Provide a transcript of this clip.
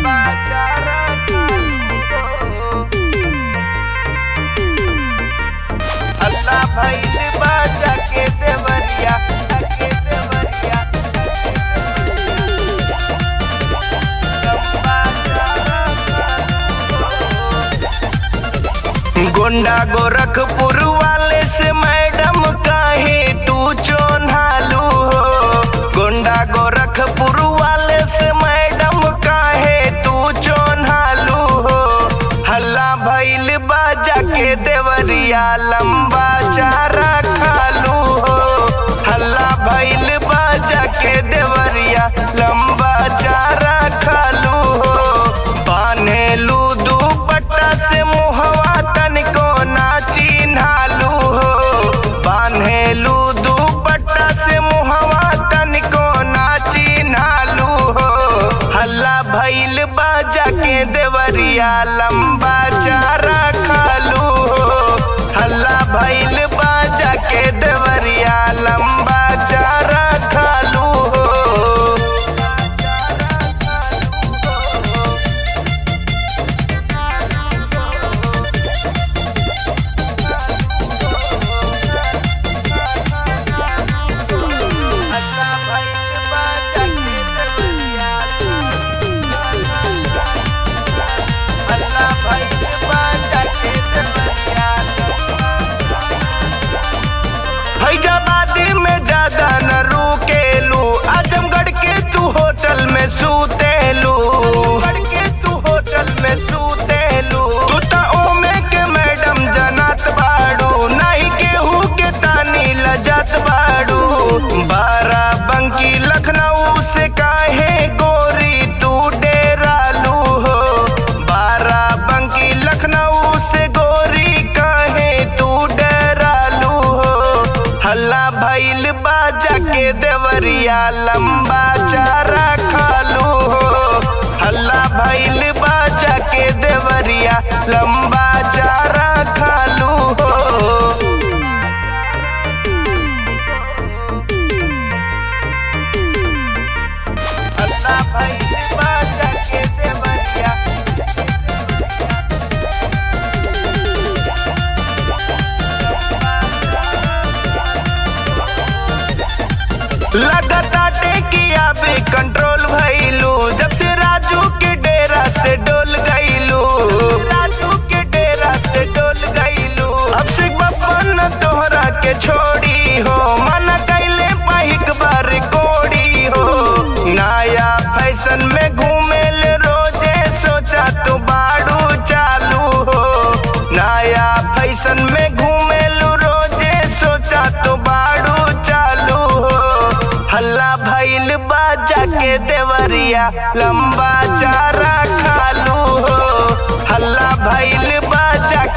लंबा चारा अल्लाह भइल बाजा के देवरिया के देवरिया लंबा चारा गोंडा गोरखपुर वाले से मैडम काहे तू चोन्हालू हो गोंडा गोरखपुर वाले से मैडम काहे तू चोन्हालू हो हल्ला भइल बाजा के देवरिया लंबा चारा खालू हो हल्ला भइल बाजा के देवरिया लंबा चारा खालू हो बान्हेलू दुपट्टा से मुहवा तनिको ना चिन्हालू हो बान्हेलू दुपट्टा से मुहवा तनिको ना चिन्हालू हो हल्ला भइल बाजा के देवरिया लंबा चारा खालू हो हल्ला भइल बाजा के देवरिया लंबा चारा खालू हो अल्लाह भइल बाजा के देवरिया अल्लाह भइल बाजा के देवरिया फैजाबादी में ज्यादा न रुकेलू आजमगढ़ के तू होटल में सूतेलू के तू होटल में सूतेलू तू ता ओमे के मैडम जनत बाड़ू नहीं केहू के तानी लजत बाड़ू बाराबंकी लखनऊ से काहे गोरी तू डेरालू हो बाराबंकी लखनऊ से गोरी काहे तू डेरालू हो हल्ला भइल बाजा के देवरिया लंबा चारा खालू हो हल्ला भइल बाजा के देवरिया लंबा चारा खालू हो अल्लाह भइल बाजा के देवरिया लगाता टेकिया पे कंट्रोल भइलू जब से राजू के डेरा से डोल गइलू राजू के डेरा से डोल गइलू अब से बपन तोहरा के छोड़ी हो मन कैले पहिक बार कोड़ी हो नया फैशन में घूमे ले रोजे सोचा तू बाड़ू चालू हो नया फैशन में घूमे लू रोजे सोचा तू बाड़ू चालू हो हल्ला भइल बाजा के देवरिया लंबा चारा खालू हो हल्ला भइल बाजा